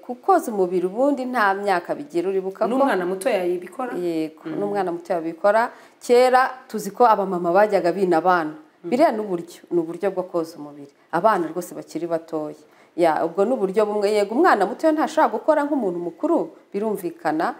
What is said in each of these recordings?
ku koza umubiri ubundi nta myaka bigira uribuka ko n'umwana muto yayibikora yego n'umwana muto yabikora kera tuzi ko abamama bajyaga bina abana biriya ni uburyo ni uburyo bwo koza umubiri abana rwose bakiri batoya ya ubwo ni uburyo bumwe yego umwana muto ntashobora gukora nk'umuntu mukuru birumvikana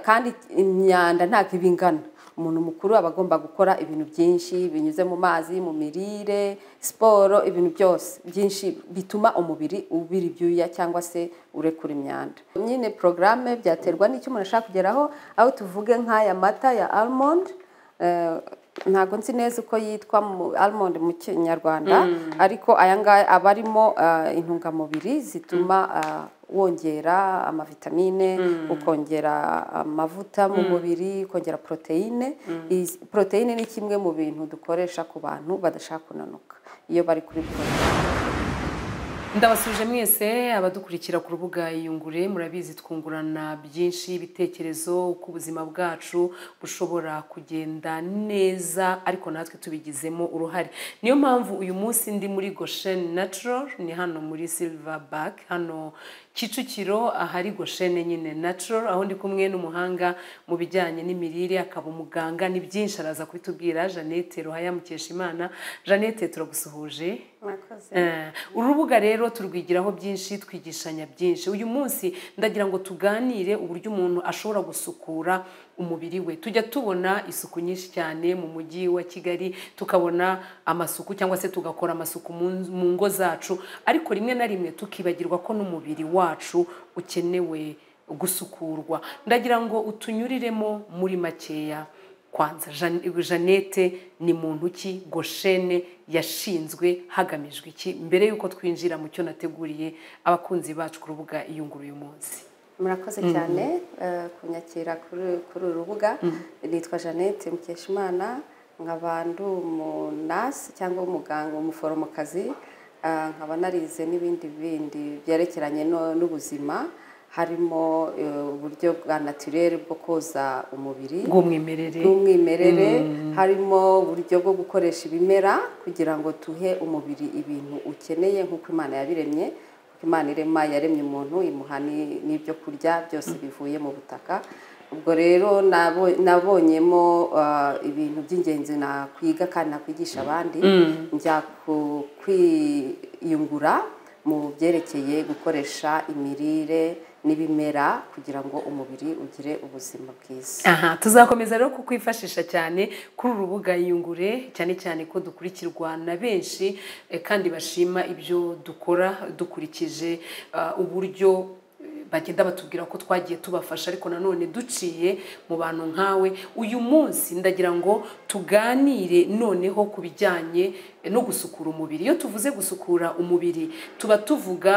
kandi imyanda ntabwo iba ingana umuntu mukuru aba agomba gukora ibintu byinshi binyuze mu mazi mu mirire siporo ibintu byose byinshi bituma umubiri ubira ibyuya cyangwa se urekura imyanda nyine porogaramu byaterwa n'icyo umuntu ashaka kugeraho aho tuvuge nk'aya mata ya almond ntabwo nzi neza uko yitwa almond mu kinyarwanda ariko aya ngaya aba arimo intungamubiri zituma wongera amavitamine ukongera amavuta mu mubiri ukongera poroteyine poroteyine ni kimwe mu bintu dukoresha ku bantu badashaka kunanuka iyo bari kubikora ndabasubije mwese abadukurikira ku rubuga iyungure murabizi twungurana byinshi ibitekerezo uko ubuzima bwacu bushobora kugenda neza ariko natwe tubigizemo uruhare niyo mpamvu uyu munsi ndi muri gosheni natural ni hano muri silver back hano kicukiro ahari goshene nyine natural aho ndi kumwe n'umuhanga mu bijyanye n'imirire akaba umuganga ni byinshi araza kubitubwira jeannette ruhaya mukeshimana jeannette turagusuhuje urubuga rero turwigiraho byinshi twigishanya byinshi uyu munsi ndagira ngo tuganire uburyo umuntu ashobora gusukura umubiri we tujya tubona isuku nyinshi cyane mu mujyi wa kigali tukabona amasuku cyangwa se tugakora amasuku mu ngo zacu ariko rimwe na rimwe tukibagirwa ko n'umubiri wacu ukenewe gusukurwa ndagira ngo utunyuriremo muri makeya kwanza jeannette ni muntu ki goshene yashinzwe hagamijwe iki mbere y'uko twinjira mu cyo nateguriye abakunzi bacu ku rubuga iyunguru uyu munsi murakoze cyane kunyakira kuri uru rubuga nitwa jeannette mukeshimana nkaba ndi umunasi cyangwa umuganga umuforomokazi nkaba narize n'ibindi bindi byerekeranye n'ubuzima harimo uburyo bwa natirere bwo koza umubiri bw'umwimerere bw'umwimerere harimo uburyo bwo gukoresha ibimera kugira ngo tuhe umubiri ibintu ukeneye nk'uko imana yabiremye imana irema yaremye umuntu imuha n'ibyo kurya byose bivuye mu butaka ubwo rero nabonyemo ibintu by'ingenzi nakwiga kandi nakwigisha abandi njya kwiyungura mu byerekeye gukoresha imirire n'ibimera kugira ngo umubiri ugire ubuzima bwiza aha tuzakomeza rero kukwifashisha cyane kuri uru rubuga yungure cyane cyane ko dukurikirwa na benshi kandi bashima ibyo dukora dukurikije uburyo bagenda batubwira ko twagiye tubafasha ariko nanone duciye mu bantu nkawe uyu munsi ndagira ngo tuganire noneho ku bijyanye no gusukura umubiri iyo tuvuze gusukura umubiri tuba tuvuga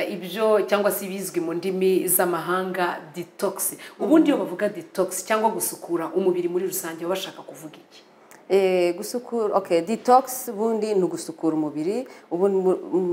ibyo cyangwa se ibizwi mu ndimi z'amahanga detox ubundi iyo bavuga detox cyangwa gusukura umubiri muri rusange baba bashaka kuvuga iki gusukura okay detox ubundi ni ugusukura umubiri ubu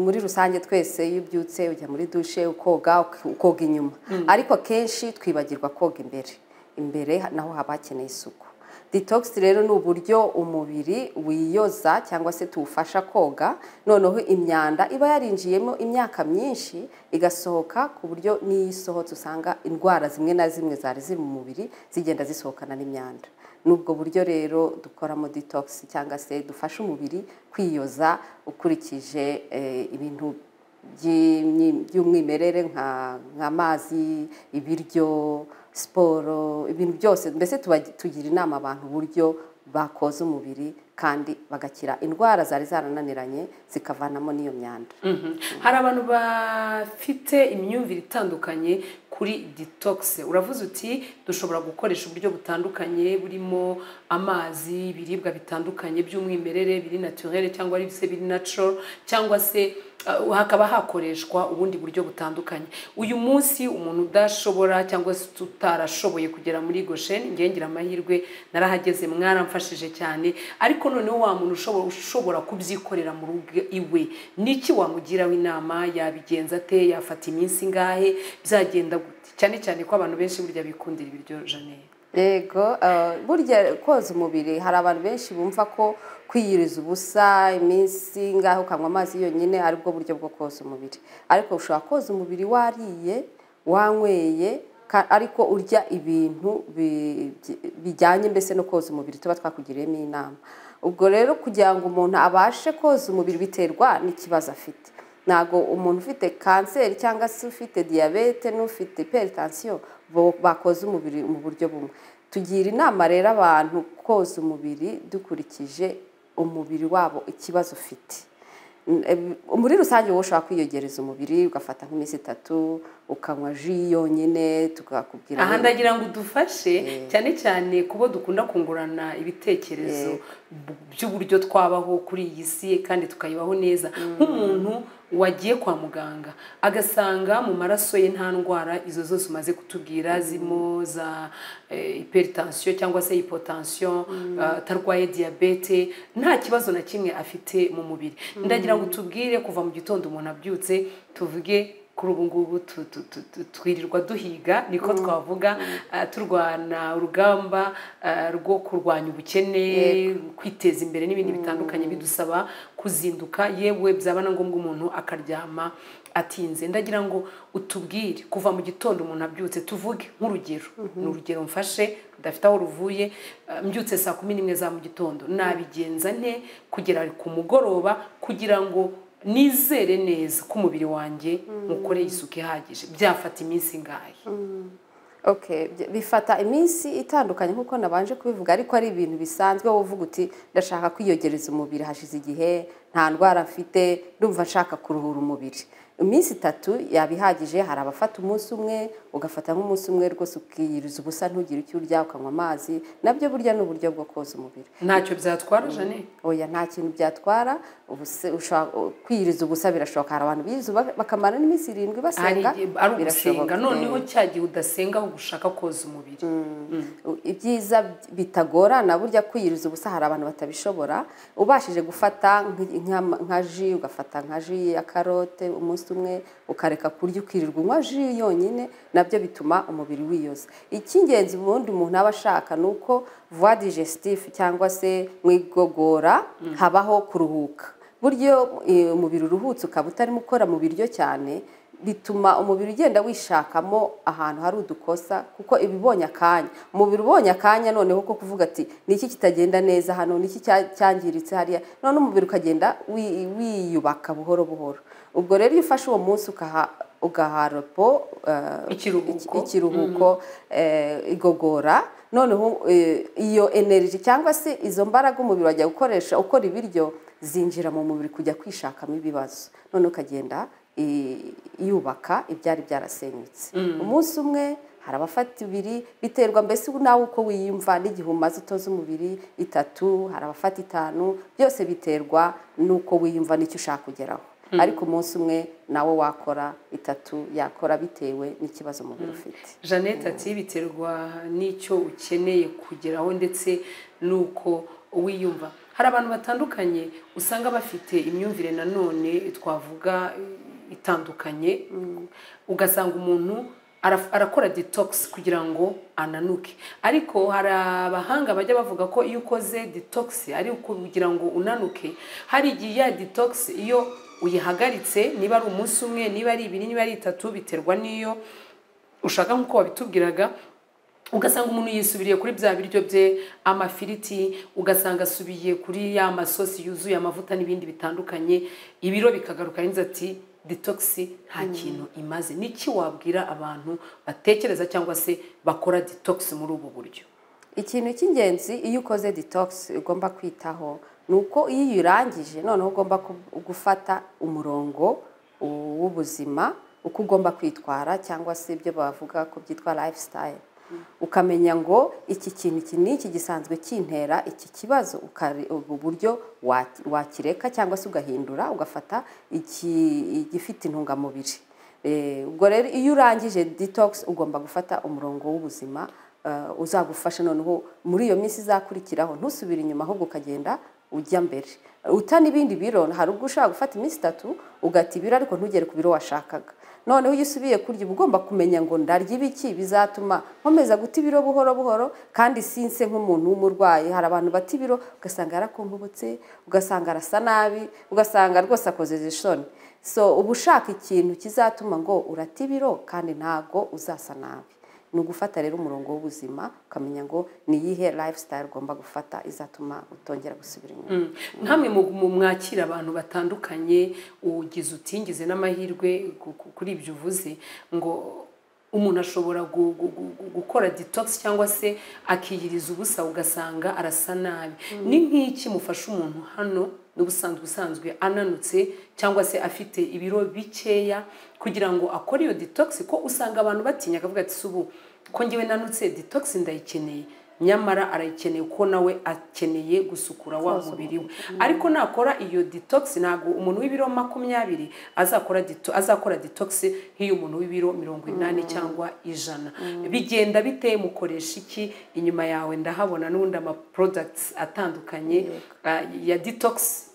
muri rusange twese iyo ubyutse ujya muri dushe ukoga ukoga inyuma ariko akenshi twibagirwa koga imbere imbere naho haba hakeneye isuku detox rero ni uburyo umubiri wiyoza cyangwa se tuwufasha koga noneho imyanda iba yarinjiyemo imyaka myinshi igasohoka ku buryo n'iyo isohotse usanga indwara zimwe na zimwe zari ziri mu mubiri zigenda zisohokana n'imyanda n'ubwo buryo rero dukoramo detox cyangwa se dufasha umubiri kwiyoza ukurikije ibintu by'umwimerere nk'amazi ibiryo siporo ibintu byose mbese tugira inama abantu uburyo bakoza umubiri kandi bagakira indwara zari zarananiranye zikavanamo n'iyo myanda hari abantu bafite imyumvire itandukanye kuri detox uravuze uti dushobora gukoresha uburyo butandukanye burimo amazi ibiribwa bitandukanye by'umwimerere biri naturere cyangwa ari se biri natural cyangwa se hakaba hakoreshwa ubundi buryo butandukanye uyu munsi umuntu udashobora cyangwa se utarashoboye kugera muri gosheni ngira amahirwe narahageze mwaramfashije cyane ariko noneho wa muntu ushobora kubyikorera mu rugo iwe niki wamugiraho inama yabigenza ate yafata iminsi ingahe byagenda gute cyane cyane ko abantu benshi burya bikundira ibiryo janete yego eh, burya koza umubiri hari abantu benshi bumva ko kwiyiriza ubusa iminsi ngaho ukanywa amazi yonyine ari bwo buryo bwo koza umubiri ariko ushobora koza umubiri wariye wanyweye ka- ariko urya ibintu bi- bi- bijyanye mbese no koza umubiri tuba twakugiriyemo inama ubwo rero kugira ngo umuntu abashe koza umubiri biterwa n'ikibazo afite ntabwo umuntu ufite kanseri cyangwa se ufite diyabete n'ufite iperitansiyo bo- bakoza umubiri mu buryo bumwe tugira inama rero abantu koza umubiri dukurikije umubiri wabo ikibazo ufite Em, muri rusange wowe ushobora kwiyogereza umubiri ugafata nk'iminsi itatu ukanywa ji yonyine tukakubwira aha ndagira ngo udufashe cyane cyane ku bo dukunda kungurana ibitekerezo b- by'uburyo twabaho kuri iyi si kandi tukayibaho neza nk'umuntu wagiye kwa muganga agasanga mu maraso ye nta ndwara izo zose umaze kutubwira zirimo za hypertension cyangwa se hypotension eh, atarwaye diyabete nta kibazo na kimwe afite mu mubiri ndagira ngo utubwire kuva mu gitondo umuntu abyutse tuvuge kuri ubu ngubu tu- tu- tu- tu- twirirwa duhiga niko twavuga ah, turwana urugamba ah, rwo kurwanya ubukene kwiteza imbere n'ibindi bitandukanye bidusaba kuzinduka yewe byaba na ngombwa umuntu akaryama atinze ndagira ngo utubwire kuva mu gitondo umuntu abyutse tuvuge nk'urugero ni urugero mfashe rudafite aho ruvuye ah, mbyutse saa kumi n'imwe za mu gitondo nabigenza nte kugera ku mugoroba kugira ngo nizere neza ko umubiri wanjye mukoreye isuku ihagije byafata iminsi ingahe Okay, bye- bifata iminsi itandukanye nk'uko nabanje kubivuga ariko ari ibintu bisanzwe wowe uvuga uti ndashaka kwiyogereza umubiri hashize igihe nta ndwara mfite ndumva nshaka kuruhura umubiri iminsi itatu yaba ihagije hari abafata umunsi umwe ugafata nk'umunsi umwe rwose ukiyiriza ubusa ntugire icyo urya ukanywa amazi nabyo burya ni uburyo bwo koza umubiri ntacyo byatwara jane oya nta kintu byatwara ubuse- ushobora- kwiyiriza ubusa birashoboka hari abantu biyiriza ubusa bakamara n'iminsi irindwi hari basenga igihe ari ugusenga birashoboka. noneho cya gihe udasenga aho ushaka koza umubiri ibyiza bitagorana burya kwiyiriza ubusa hari abantu batabishobora ubashije gufata nk- nka- nka ji ugafata nka ji ya karote umunsi umwe ukareka kurya ukirirwa unywa ji yonyine nabyo bituma umubiri wiyoza icy'ingenzi ubundi umuntu aba ashaka ni uko vuwa digestif cyangwa se mu igogora habaho kuruhuka buryo eh, umubiri uruhutse ukaba utarimo ukora mu biryo cyane bituma umubiri ugenda wishakamo ahantu hari udukosa kuko iba ibonye akanya umubiri ubonye akanya noneho ko kuvuga ati ni iki kitagenda neza hano ni iki cya- cyangiritse hariya none umubiri ukagenda wi- wiyubaka buhoro buhoro ubwo rero iyo ufashe uwo munsi ukaha ugaha repo eh, Ikiruhuko. iki- ikiruhuko eh, igogora noneho eh, iyo energy cyangwa se izo mbaraga umubiri wajya gukoresha ukora ibiryo zinjira mu mubiri kujya kwishakamo ibibazo none ukagenda eh, yubaka ibyari byarasenyutse umunsi umwe hari abafata ibiri biterwa mbese nawe uko wiyumva n'igihe umaze utoza umubiri itatu hari abafata itanu byose biterwa n'uko wiyumva n'icyo ushaka kugeraho ariko umunsi umwe nawe wakora itatu yakora bitewe n'ikibazo umubiri ufite jeannette ati biterwa n'icyo ukeneye kugeraho ndetse n'uko wiyumva hari abantu batandukanye usanga bafite imyumvire nanone twavuga eh, itandukanye ugasanga umuntu ara- arakora detox kugira ngo ananuke ariko hari abahanga bajya bavuga ko iyo ukoze detox ari ukugira ngo unanuke hari igihe ya detox iyo uyihagaritse niba ari umunsi umwe niba ari ibiri niba ari itatu biterwa n'iyo ushaka nk'uko wabitubwiraga ugasanga umuntu yisubiriye kuri bya biryo bye amafiriti ugasanga asubiye kuri ya masosi yuzuye amavuta n'ibindi bitandukanye ibiro bikagaruka yagize ati ditogisi nta kintu imaze niki wabwira abantu batekereza cyangwa se bakora ditogisi muri ubu buryo ikintu cy'ingenzi iyo ukoze detox ugomba kwitaho ni uko iyo uyirangije noneho ugomba ku- gufata umurongo w'ubuzima uko ugomba kwitwara cyangwa se ibyo bavuga ko byitwa lifestyle ukamenya ngo iki kintu iki ni iki gisanzwe kintera iki kibazo ukari- ubu buryo wa- wakireka cyangwa se ugahindura ugafata iki- igifite intungamubiri Eh, ubwo rero iyo urangije detox ugomba gufata umurongo w'ubuzima eh, uzagufasha noneho muri iyo minsi izakurikiraho ntusubire inyuma ahubwo ukagenda ujya mbere uta n'ibindi biro hari ubwo ushobora gufata iminsi itatu ugata ibiro ariko ntugere ku biro washakaga noneho iyo usubiye kurya uba ugomba kumenya ngo ndarya ibiki bizatuma nkomeza guta ibiro buhoro buhoro kandi sinse nk'umuntu w'umurwayi hari abantu bata ibiro ugasanga yarakumbutse ugasanga arasa nabi ugasanga rwose akoze isoni so uba ushaka ikintu kizatuma ngo urate ibiro kandi ntabwo uzasa nabi ni ugufata rero umurongo w'ubuzima ukamenya ngo ni iyihe lifestyle ugomba gufata izatuma utongera gusubira inyuma nkamwe mu mwakira abantu batandukanye ugize utingize n'amahirwe ku- ku- kuri ibyo uvuze ngo umuntu ashobora gu- gu- gu- gu- gukora detox cyangwa se akiyiriza ubusa ugasanga arasa nabi ni nk'iki mufasha umuntu hano n'ubusanzwe usanzwe ananutse cyangwa se afite ibiro bikeya kugira ngo akore iyo detox ko usanga abantu batinya akavuga ati "Si ubu ko ngewe nanutse detox ndayikeneye nyamara arayikeneye kuko nawe akeneye gusukura wa mubiri we ariko nakora iyo detox ntabwo umuntu w'ibiro makumyabiri azakora dito- azakora detox nk'iy'umuntu w'ibiro mirongo inani cyangwa ijana bigenda bite mukoresha iki inyuma yawe ndahabona n'ubundi ama products atandukanye ah, ya detox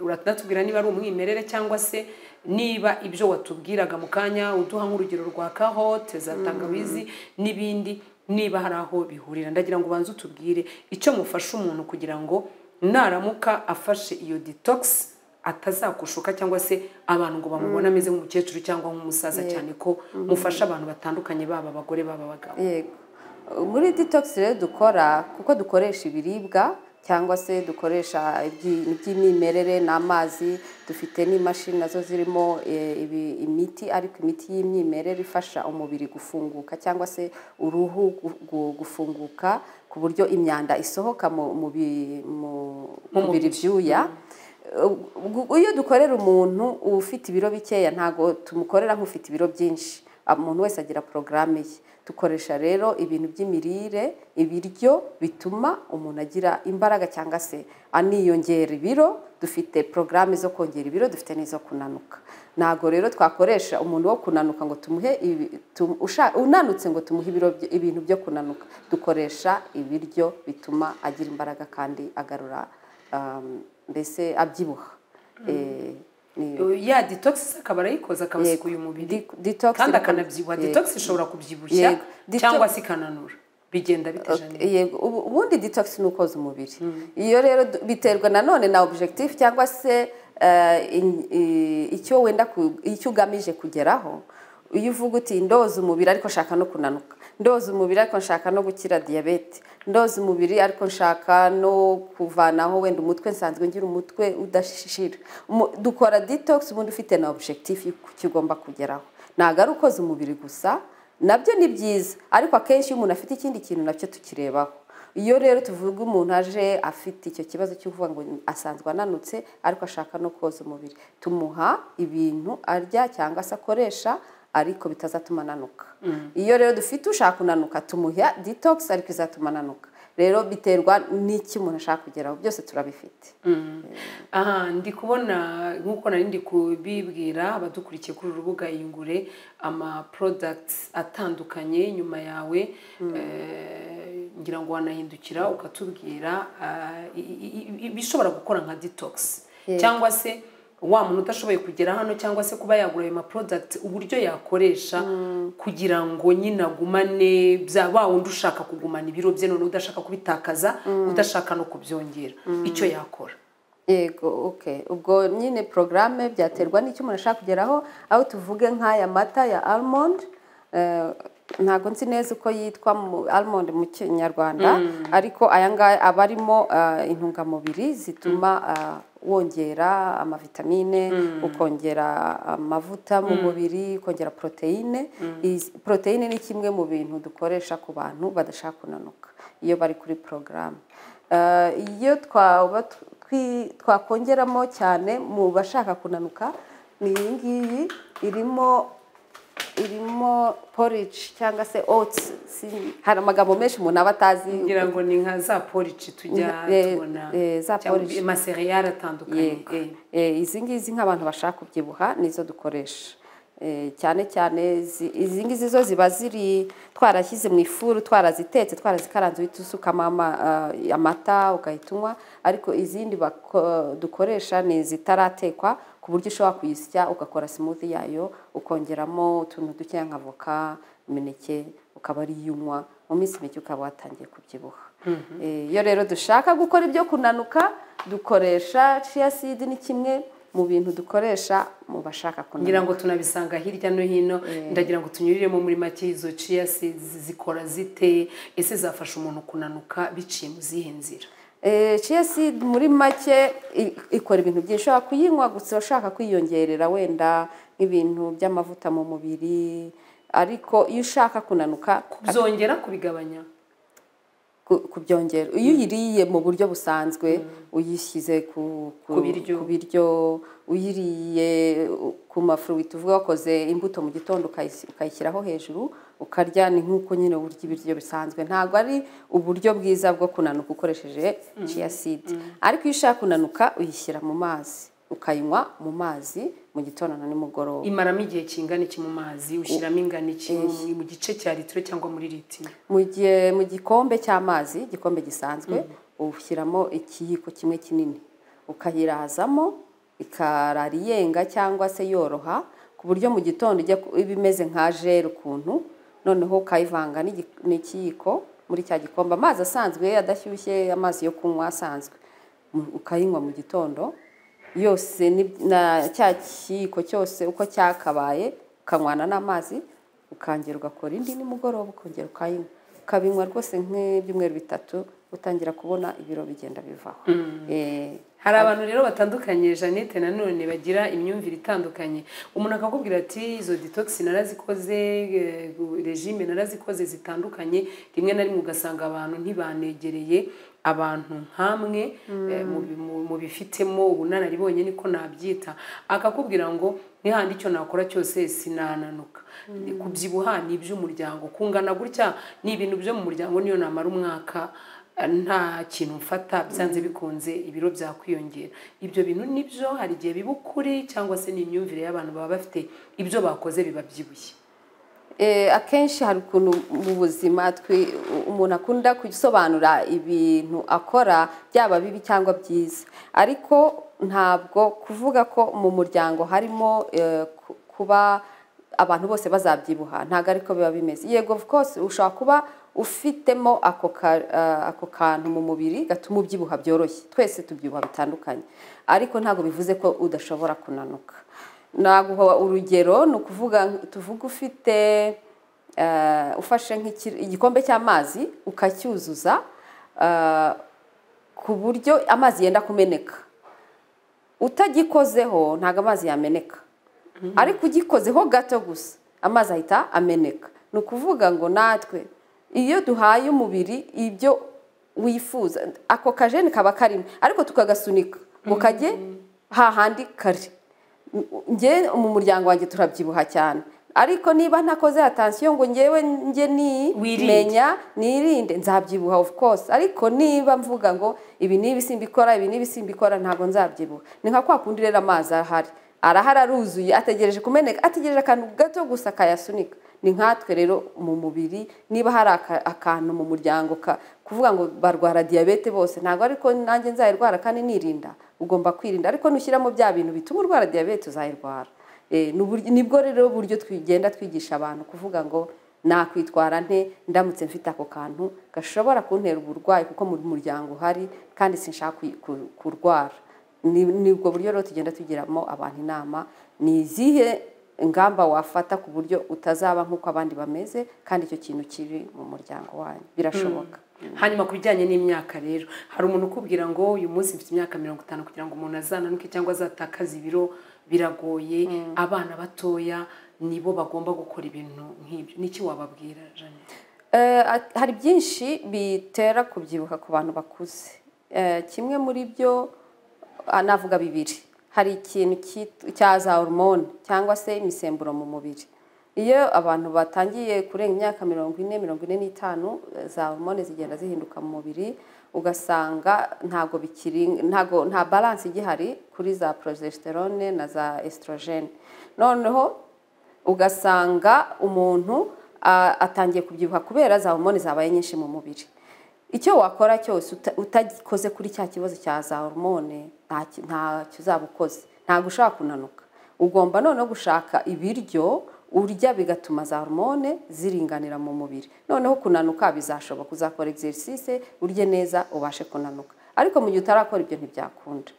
uratubwira niba ari umwimerere cyangwa se niba ibyo watubwiraga mu kanya uduha nk'urugero rwa kahote za tangawizi n'ibindi niba hari aho bihurira ndagira ngo ubanze utubwire icyo mufasha umuntu kugira ngo naramuka afashe iyo detox atazakushuka cyangwa se abantu ngo bamubone ameze nk'umukecuru cyangwa nk'umusaza cyane ko mufasha abantu batandukanye baba abagore baba abagabo yego muri detox rero dukora kuko dukoresha ibiribwa cyangwa se dukoresha ibyi- iby'imyimerere n'amazi dufite n'imashini nazo zirimo eh, ibi- imiti ariko imiti y'imyimerere ifasha umubiri gufunguka cyangwa se uruhu gu- gu- gufunguka ku buryo imyanda isohoka mu- mu bi- mu- Mu mu biri byuya Ubwo- iyo dukorera umuntu ufite ibiro bikeya ntabwo tumukorera nk'ufite ibiro byinshi umuntu wese agira porogaramu ye dukoresha rero ibintu by'imirire ibiryo bituma umuntu agira imbaraga cyangwa se aniyongera ibiro dufite porogaramu zo kongera ibiro dufite n'izo kunanuka ntabwo rero twakoresha umuntu wo kunanuka ngo tumuhe ibi- tumu- usha- unanutse ngo tumuhe ibiro bye- ibintu byo kunanuka dukoresha ibiryo bituma agira imbaraga kandi agarura um, mbese abyibuha Eh, ni- ya detox akaba arayikoza akabasukuye umubiri di- detox kandi ikora- akanabyibuha Yego. detox ishobora kubyibushya Yego. Detox- cyangwa se ikananura bigenda bitejana yego ubu- ubundi detox ni ukoza umubiri iyo rero du- biterwa nanone na objectif cyangwa se eh, in- i- icyo wenda ku- icyo ugamije kugeraho iyo uvuga uti ndoza umubiri ariko nshaka no kunanuka ndoza umubiri ariko nshaka no gukira diyabete ndoza umubiri ariko nshaka no kuvanaho wenda umutwe nsanzwe ngira umutwe udashishira Umu- dukora detox ubundi ufite na objectif y'icyo ugomba kugeraho ntabwo ari ukoza umubiri gusa nabyo ni byiza ariko akenshi iyo umuntu afite ikindi kintu nacyo tukirebaho iyo rero tuvuga umuntu aje afite icyo kibazo cy'uvuga ngo asanzwe ananutse ariko ashaka no koza umubiri tumuha ibintu arya cyangwa se akoresha ariko bitazatuma ananuka iyo rero dufite ushaka kunanuka tumuha detox ariko izatuma ananuka rero biterwa n'icyo umuntu ashaka kugeraho byose turabifite aha ndi kubona nk'uko nari ndi kubibwira abadukurikiye kuri uru rubuga yungure ama products atandukanye nyuma yawe eh, ngira ngo wanahindukira ukatubwira ah, i- i- i- ibishobora gukora nka detox cyangwa se wa muntu udashoboye kugera hano cyangwa se kuba yagura ayo ma product uburyo yakoresha kugira ngo nyine agumane bya wa wundi ushaka kugumana ibiro bye none udashaka kubitakaza udashaka no kubyongera icyo yakora yego ok ubwo nyine porogaramu byaterwa n'icyo umuntu ashaka kugeraho aho tuvuge nk'aya mata ya almond eh, ntabwo nzi neza uko yitwa mu- almond mu kinyarwanda ariko aya ngaya aba arimo eh, intungamubiri zituma eh, wongera amavitamine ukongera amavuta mu mubiri ukongera poroteyine Izi- poroteyine ni kimwe mu bintu dukoresha ku bantu badashaka kunanuka iyo bari kuri porogaramu Eh, iyo twaba twi- twakongeramo cyane mu bashaka kunanuka ni iyi ngiyi irimo irimo porridge cyangwa se oats si- hari amagambo menshi umuntu aba atazi ngira ngo ni nka za porici tujya Eh, tubona eh, za cyangwa porici. amaseriyari atandukanye Yego. Eh, izi ngizi nk'abantu bashaka kubyibuha nizo dukoresha Eh, cyane cyane zi- izi ngizi zo ziba ziri twarashyize mu ifuru twarazitetse twarazikaranze uhita usukamo ama- ah, amata ugahita unywa ariko izindi bako- dukoresha ni izitaratekwa ku buryo ushobora kuyisya ugakora smoothie yayo ukongeramo utuntu dukeya nka voka imineke ukaba ari yo unywa mu minsi mike ukaba watangiye kubyibuha Eh, iyo rero dushaka gukora ibyo kunanuka dukoresha chia seed ni kimwe mu bintu dukoresha mu bashaka kunanuka ngira ngo tunabisanga hirya no hino ndagira ngo tunyuriremo muri make izo ciya zikora zite ese zafasha umuntu kunanuka biciye mu zihe nzira Eh, chia seed muri make i- ikora ibintu byinshi ushobora kuyinywa gusa ushaka kwiyongerera wenda nk'ibintu by'amavuta mu mubiri ariko iyo ushaka kunanuka byongera kubigabanya ku- kubyongera iyo uyiriye mu buryo busanzwe uyishyize ku, ku, Ku biryo. ku biryo uyiriye u- ku mafuru tuvuga wakoze imbuto mu gitondo ukayis- ukayishyiraho hejuru ukarya ni nk'uko nyine urya ibiryo bisanzwe ntabwo ari uburyo bwiza bwo kunanuka ukoresheje chia seed ariko iyo ushaka kunanuka uyishyira mu mazi ukayinywa mu mazi mu gitondo na nimugoroba imaramo igihe kingana iki mu mazi ushyiramo ingana iki mu- mu gice cya litiro cyangwa muri litiro mu gihe mu gikombe cy'amazi igikombe gisanzwe ushyiramo ikiyiko kimwe kinini ukayirazamo ikarara iyenga cyangwa se yoroha ku buryo mu gitondo ijya ku- iba imeze nka jeri ukuntu noneho ukayivanga n'igi- n'ikiyiko muri cya gikombe amazi asanzwe adashyushye amazi yo kunywa asanzwe mu- ukayinywa mu gitondo yose ni- na cya kiyiko cyose uko cyakabaye ukanywana n'amazi ukongera ugakora indi nimugoroba ukongera ukayinywa ukabinywa rwose nk'ibyumweru bitatu utangira kubona ibiro bigenda bivaho Eh, hari abantu rero batandukanye jeannette nanone bagira imyumvire itandukanye umuntu akakubwira ati izo detox narazikoze eh, regime narazikoze zitandukanye rimwe na rimwe ugasanga abantu ntibanegereye abantu nkamwe eh, mu- mu- mu bifitemo ubunararibonye niko nabyita akakubwira ngo nihandi icyo nakora cyose sinananuka kubyibuha ni iby'umuryango kungana gutya ni ibintu byo mu muryango niyo namara umwaka nta kintu mfata byanze bikunze ibiro byakwiyongera ibyo bintu nibyo hari igihe biba ukuri cyangwa se ni imyumvire y'abantu baba bafite ibyo bakoze biba byibushye Eh, akenshi hari ukuntu mu buzima twi- umuntu akunda gusobanura ibintu akora byaba bibi cyangwa byiza ariko ntabwo kuvuga ko mu muryango harimo eh, ku- kuba abantu bose bazabyibuha ntabwo ariko biba bimeze yego of course ushobora kuba ufitemo ako ka- eh, ako kantu mu mubiri gatuma ubyibuha byoroshye twese tubyibuha bitandukanye ariko ntabwo bivuze ko udashobora kunanuka naguha urugero ni ukuvuga tuvuga ufite eh, ufashe nk'iki- igikombe cy'amazi ukacyuzuza eh, ku buryo amazi yenda kumeneka utagikozeho ntabwo amazi yameneka ariko ugikozeho gato gusa amazi ahita ameneka ni ukuvuga ngo natwe iyo duhaye umubiri ibyo wifuza ako kajeni kaba karimo ariko tukagasunika ngo kajye hahandi kari njye mu muryango wanjye turabyibuha cyane ariko niba ntakoze atansiyo ngo ngewe njye ni Wirinde. menya nirinde nzabyibuha of course ariko niba mvuga ngo ibi n'ibi simbikora ibi n'ibi simbikora ntabwo nzabyibuha ni nka kwa kundi rero amazi ahari arahari aruzuye ategereje kumeneka ategereje akantu gato gusa akayasunika ni nkatwe rero mu mubiri niba hari aka- akantu mu muryango ka- kuvuga ngo barwara diyabete bose ntabwo ariko nanjye nzayirwara kandi nirinda ugomba kwirinda ariko nushyiramo bya bintu bituma urwara diyabete uzayirwara Eh, ni uburyo- nibwo rero buryo twigenda twigisha abantu kuvuga ngo nakwitwara nte ndamutse mfite ako kantu gashobora kuntera uburwayi kuko mu muryango uhari kandi sinshaka kuyi- ku- kurwara Ni- ni ubwo buryo rero tugenda tugiramo abantu inama ni izihe ingamba wafata ku buryo utazaba nk'uko abandi bameze kandi icyo kintu kiri mu muryango wanyu birashoboka hanyuma ku bijyanye n'imyaka rero hari umuntu ukubwira ngo uyu munsi mfite imyaka mirongo itanu kugira ngo umuntu azananuke cyangwa azatakaze ibiro biragoye abana batoya nibo bagomba gukora ibintu nk'ibyo niki wababwira jeannette Eh, at- hari byinshi bitera kubyibuha ku bantu bakuze Eh, kimwe muri byo ah, navuga bibiri hari ikintu cyit- cya za hormone cyangwa se imisemburo mu mubiri iyo abantu batangiye kurenga imyaka mirongo ine mirongo ine n'itanu eh, za hormone zigenda zihinduka mu mubiri ugasanga ntago bikiri ntago nta balance igihari kuri za progesterone na za estrogene noneho ugasanga umuntu ah, atangiye kubyibuha kubera za homoni zabaye nyinshi mu mubiri icyo wakora cyose uta- utakoze kuri cya kibazo cya za hormone ntacyo uzaba ukoze ntabwo ushobora kunanuka ugomba noneho gushaka ibiryo urya bigatuma za hormone ziringanira mu mubiri noneho kunanuka bizashoboka uzakora exercice urye neza ubashe kunanuka ariko mu gihe utarakora ibyo ntibyakunda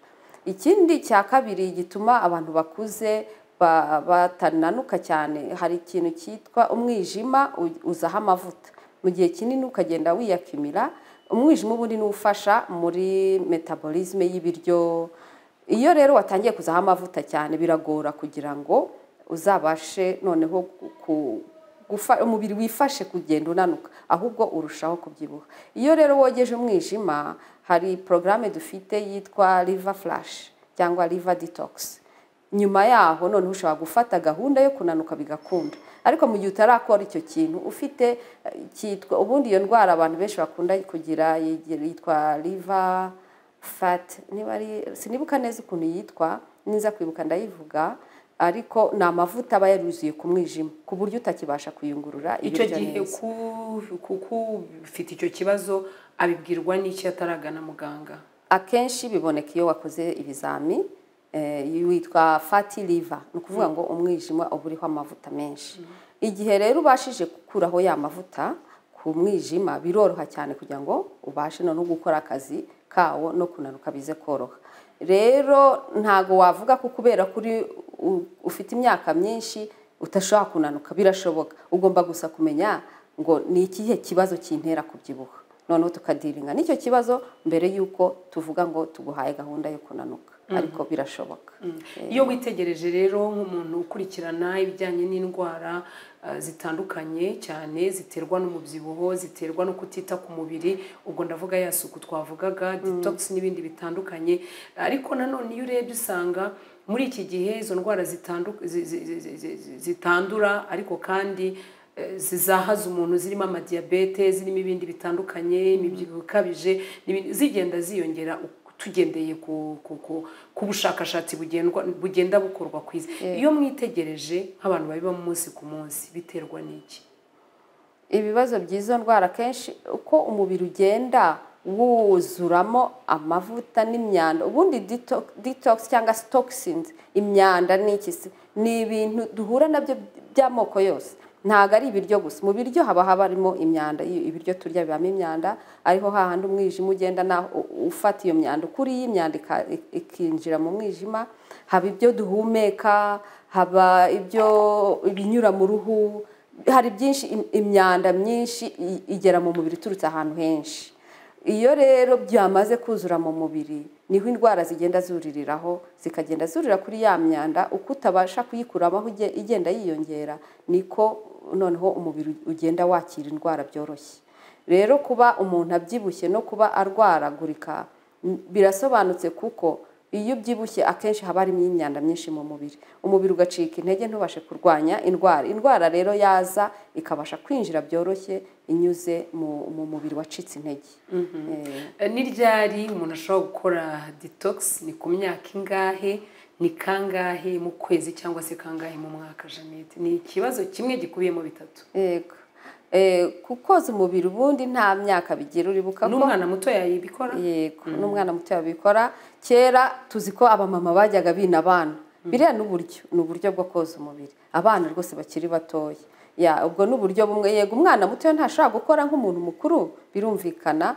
ikindi cya kabiri gituma abantu bakuze ba- batananuka cyane hari ikintu cyitwa umwijima u- uzaho amavuta mu gihe kinini ukagenda wiyakimira umwijima ubundi ni ufasha muri metabolisme y'ibiryo iyo rero watangiye kuzaho amavuta cyane biragora kugira ngo uzabashe noneho ku- gufa- umubiri wifashe kugenda unanuka ahubwo urushaho kubyibuha iyo rero wogeje umwijima hari porogaramu dufite yitwa riva furashi cyangwa riva ditokisi nyuma yaho noneho ushobora gufata gahunda yo kunanuka bigakunda ariko mu gihe utarakora icyo kintu ufite eh, cyitwa ubundi iyo ndwara abantu benshi bakunda kugira yigira- yitwa riva fati niba ari sinibuka neza ukuntu yitwa niza kwibuka ndayivuga ariko ni amavuta aba yaruzuye ku mwijima ku buryo utakibasha kuyungurura icyo ibiryo gihe neza. ku- ku- k'ufite icyo kibazo abibwirwa n'icyo ataragana muganga akenshi biboneka iyo wakoze ibizami eh, witwa fati liva ni ukuvuga ngo umwijima uba uriho amavuta menshi igihe rero ubashije gukuraho ya mavuta ku mwijima biroroha cyane kugira ngo ubashe no gukora akazi kawo no kunanuka bize koroha rero ntago wavuga ko kubera kuri u- ufite imyaka myinshi utashobora kunanuka birashoboka ugomba gusa kumenya ngo ni ikihe kibazo kintera kubyibuha noneho tukadiringa n'icyo kibazo mbere y'uko tuvuga ngo tuguhaye gahunda yo kunanuka ariko birashoboka iyo witegereje rero nk'umuntu ukurikirana ibijyanye n'indwara eh, zitandukanye cyane ziterwa n'umubyibuho ziterwa no kutita ku mubiri ubwo ndavuga ya suku twavugaga detox n'ibindi bitandukanye ariko nanone iyo urebye usanga muri iki gihe izo ndwara zitandu- zi- zi- zi- zi- zi- zi- zitandura ariko kandi eh, zizahaza umuntu zirimo amadiyabete zirimo ibindi bitandukanye imibyibuho ikabije n'ibindi- zigenda ziyongera uko tugendeye ku, ku, ku, ku bushakashatsi bugendwa, bugenda bukorwa ku isi iyo mwitegereje nk'abantu babiba umunsi ku munsi biterwa n'iki ibibazo by'izo ndwara kenshi uko umubiri ugenda wuzuramo amavuta n'imyanda ubundi dito- detox cyangwa toxins imyanda n'iki se ni ibintu duhura nabyo by'amoko yose ntabwo ari ibiryo gusa mu biryo haba habarimo imyanda iyo ibiryo turya bibamo imyanda ariho hahandi umwijima ugenda naho u- ufata iyo myanda ukuriye imyanda ika- ikinjira mu mwijima haba ibyo duhumeka haba ibyo ibinyura mu ruhu hari byinshi im- imyanda myinshi i- igera mu mubiri iturutse ahantu henshi iyo rero byamaze kuzura mu mubiri niho indwara zigenda zuririraho zikagenda zurira kuri ya myanda uko utabasha kuyikuramo aho uge- igenda yiyongera niko noneho umubiri ugenda wakira indwara byoroshye rero kuba umuntu abyibushye no kuba arwaragurika n- birasobanutse kuko iyo ubyibushye akenshi haba harimo imyanda myinshi mu mubiri umubiri ugacika intege ntubashe kurwanya indwara indwara rero yaza ikabasha kwinjira byoroshye inyuze mu, mu mubiri wacitse intege Eh, Eh, ni ryari umuntu ashobora gukora detox ni ku myaka ingahe ni kangahe mu kwezi cyangwa se kangahe mu mwaka jeannette ni ikibazo kimwe gikubiyemo bitatu yego Eh, kukoza umubiri ubundi nta myaka bigira uribuka ko n'umwana muto yayibikora yego n'umwana muto yabikora kera tuzi ko abamama bajyaga bina abana biriya ni uburyo ni uburyo bwo koza umubiri abana rwose bakiri batoya ya ubwo ni uburyo bumwe yego umwana muto ntashobora gukora nk'umuntu mukuru birumvikana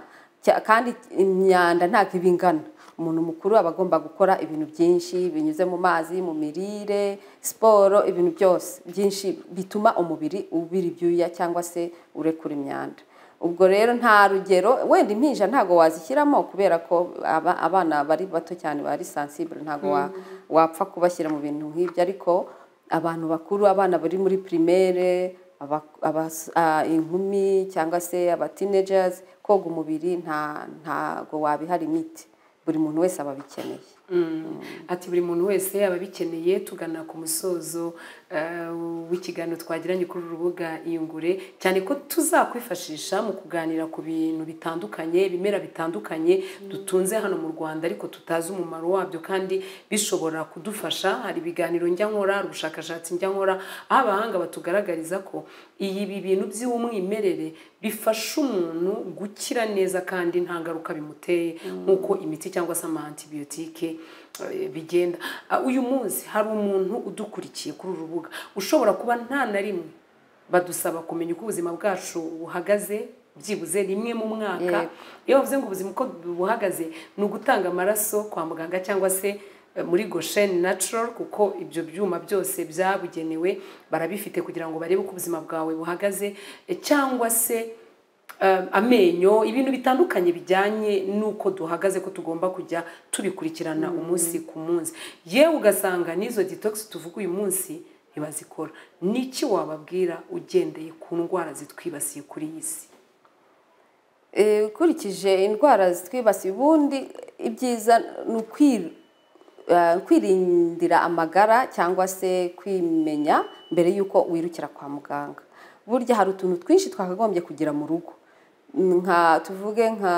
cya- kandi imyanda ntabwo iba ingana umuntu mukuru aba agomba gukora ibintu byinshi binyuze mu mazi mu mirire siporo ibintu byose byinshi bituma umubiri ubira ibyuya cyangwa se urekura imyanda ubwo rero nta rugero wenda impinja ntabwo wazishyiramo kubera ko aba- abana bari bato cyane bari sensible ntabwo wa- wapfa kubashyira mu bintu nk'ibyo ariko abantu bakuru abana bari muri primaire aba- abas- ah, inkumi cyangwa se aba teenagers koga umubiri nta ntabwo wabihara imiti buri muntu wese aba abikeneye ati buri muntu wese yaba abikeneye tugana ku musozo eh, w'ikiganiro twagiranye kuri uru rubuga iyungure cyane ko tuzakwifashisha mu kuganira ku bintu bitandukanye ibimera bitandukanye dutunze hano mu rwanda ariko tutazi umumaro wabyo kandi bishobora kudufasha hari ibiganiro njya nkora hari ubushakashatsi njya nkora aho abahanga batugaragariza ko iyi ibi bintu by'umwimerere bifasha umuntu gukira neza kandi nta ngaruka bimuteye nk'uko imiti cyangwa se ama antibiyotike eh, bigenda Ah, uyu munsi hari umuntu udukurikiye kuri uru rubuga ushobora kuba nta na rimwe badusaba kumenya uko ubuzima bwacu buhagaze byibuze rimwe mu mwaka Yego. iyo bavuze ngo ubuzima uko buhagaze ni ugutanga amaraso kwa muganga cyangwa se eh, muri gosheni natural kuko ibyo byuma byose byabugenewe barabifite kugira ngo barebe uko ubuzima bwawe buhagaze eh, cyangwa se eh, amenyo ibintu bitandukanye bijyanye n'uko duhagaze ko tugomba kujya tubikurikirana umunsi ku munsi yewe ugasanga n'izo detox tuvuga uyu munsi ntibazikora niki wababwira ugendeye ku ndwara zitwibasiye kuri iyi si Eh, ukurikije indwara zitwibasiye ubundi ibyiza ni ukwi- eh, kwirindira amagara cyangwa se kwimenya mbere y'uko wirukira kwa muganga burya hari utuntu twinshi twakagombye kugira mu rugo nka tuvuge nka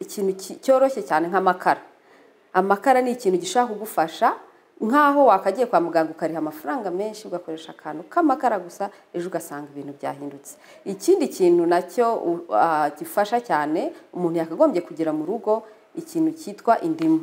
ikintu ki- cyoroshye cyane nk'amakara amakara ni ikintu gishobora kugufasha nk'aho wakagiye kwa muganga ukariha amafaranga menshi ugakoresha akantu k'amakara gusa ejo ugasanga ibintu byahindutse ikindi kintu nacyo u- ah, gifasha cyane umuntu yakagombye kugira mu rugo ikintu cyitwa indimu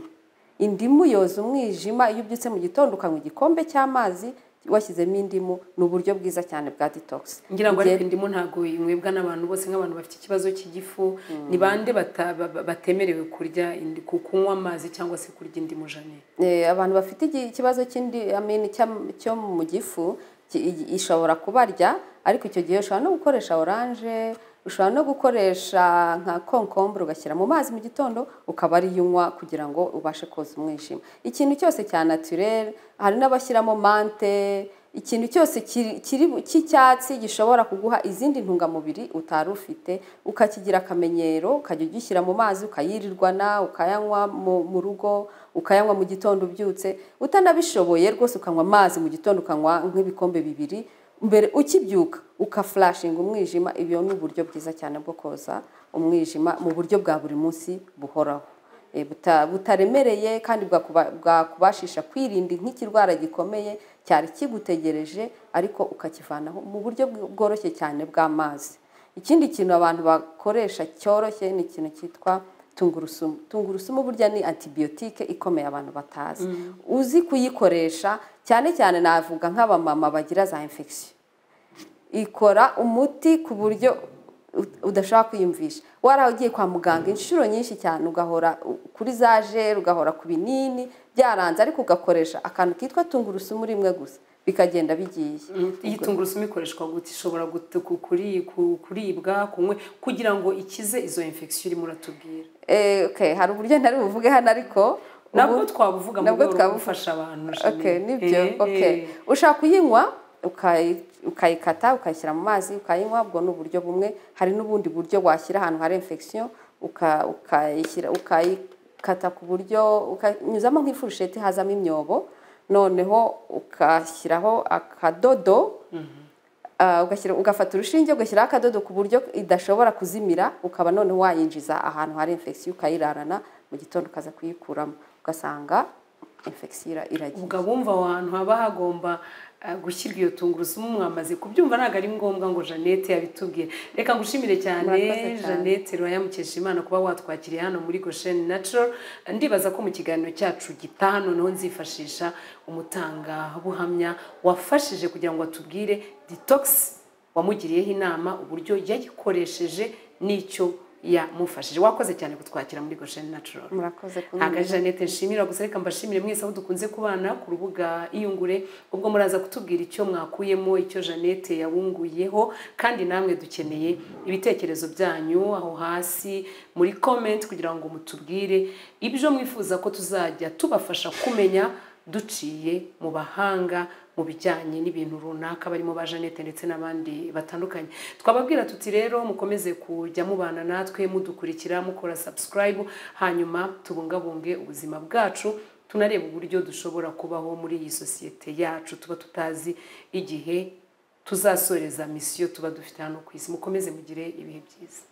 indimu yoza umwijima iyo ubyutse mu gitondo ukanywa igikombe cy'amazi washyizemo indimu ni uburyo bwiza cyane bwa detox ngira ngo Igihe- ariko indimu ntabwo inywebwa n'abantu bose nk'abantu bafite ikibazo cy'igifu ni bande bata- ba- ba- batemerewe kurya indi- ku- kunywa amazi cyangwa se kurya indimu jane Eh, abantu bafite igi- ikibazo cy'indi amini cyam- cyo mu gifu ki- i- ishobora kubarya ariko icyo gihe ushobora no gukoresha oranje ushobora no gukoresha nka konkombure ugashyira mu mazi mu gitondo ukaba ariyo unywa kugira ngo ubashe koza umwijima ikintu cyose cya naturere hari n'abashyiramo mante ikintu cyose kiri- kiri- cy'icyatsi gishobora kuguha izindi ntungamubiri utari ufite ukakigira akamenyero ukajya ugishyira mu mazi ukayirirwana ukayanywa mu mu rugo ukayanywa mu gitondo ubyutse utanabishoboye rwose ukanywa amazi mu gitondo ukanywa nk'ibikombe bibiri mbere ukibyuka ukafulashinga umwijima ibyo ni uburyo bwiza cyane bwo koza umwijima mu buryo bwa buri munsi buhoraho Eh, buta- butaremereye kandi bwakuba- bwakubashisha kwirinda nk'ikirwara gikomeye cyari kigutegereje ariko ukakivanaho mu buryo bw- bworoshye cyane bw'amazi ikindi kintu abantu bakoresha cyoroshye ni ikintu cyitwa tungurusumu tungurusumu burya ni antibiyotike ikomeye abantu batazi uzi kuyikoresha cyane cyane navuga nk'abamama bagira za infection ikora umuti ku buryo u- udashobora kwiyumvisha waraye ugiye kwa muganga inshuro nyinshi cyane ugahora u- kuri za jeri ugahora ku binini byaranze ariko ugakoresha akantu kitwa tungurusumu rimwe gusa bikagenda bigiye iyi tungurusumu ikoreshwa gute ishobora gute- ku- kuri- ku- kuribwa kunywe kugira ngo ikize izo infection urimo uratubwira Eh, okay, hari uburyo ntari buvuge hano ariko nabwo ubu- twabuvuga mu nabwo rwego rwo twabuvuga. gufasha abantu Jane. okay nibyo Eh, okay eh. ushaka kuyinywa ukayi- ukayikata ukayishyira mu mazi ukayinywa ubwo ni uburyo bumwe hari n'ubundi buryo washyira ahantu hari infection uka- ukayishyira ukayikata ku buryo ukanyuzamo nk'ifurusheti hazamo imyobo noneho ukashyiraho akadodo Ah, ugashyira ugafata urushinge ugashyiraho akadodo ku buryo idashobora kuzimira ukaba none wayinjiza ahantu hari infection ukayirarana mu gitondo ukaza kuyikuramo ugasanga infection ira- iragiye ubwo abumva aho hantu haba hagomba eh, gushyirwa iyo tungurusumu mwamaze kubyumva ntabwo ari ngombwa ngo Jeannette yabitubwire reka ngushimire cyane Murakoze cyane. Jeannette Ruhaya Mukeshimana kuba watwakiriye hano muri Goshen Natural ndibaza ko mu kiganiro cyacu gitaha noneho nzifashisha umutangabuhamya wafashije kugira ngo atubwire detox wamugiriyeho inama uburyo yayikoresheje n'icyo yamufashije wakoze cyane kutwakira muri Goshen Natural murakoze ntabwo ari jeannette nshimira gusa reka mbashimire mwese aho dukunze kubana ku rubuga iyungure ubwo muraza kutubwira icyo mwakuyemo icyo jeannette yabunguyeho kandi namwe dukeneye ibitekerezo byanyu aho hasi muri comment kugira ngo mutubwire ibyo mwifuza ko tuzajya tubafasha kumenya duciye mu bahanga mu bijyanye n'ibintu runaka barimo ba Jeannette ndetse n'abandi batandukanye twababwira tuti rero mukomeze kujya mubana natwe mudukurikira mukora subscribe hanyuma tubungabunge ubuzima bwacu tunareba uburyo dushobora kubaho muri iyi sosiyete yacu tuba tutazi igihe tuzasoreza misiyo tuba dufite hano ku isi mukomeze mugire ibihe byiza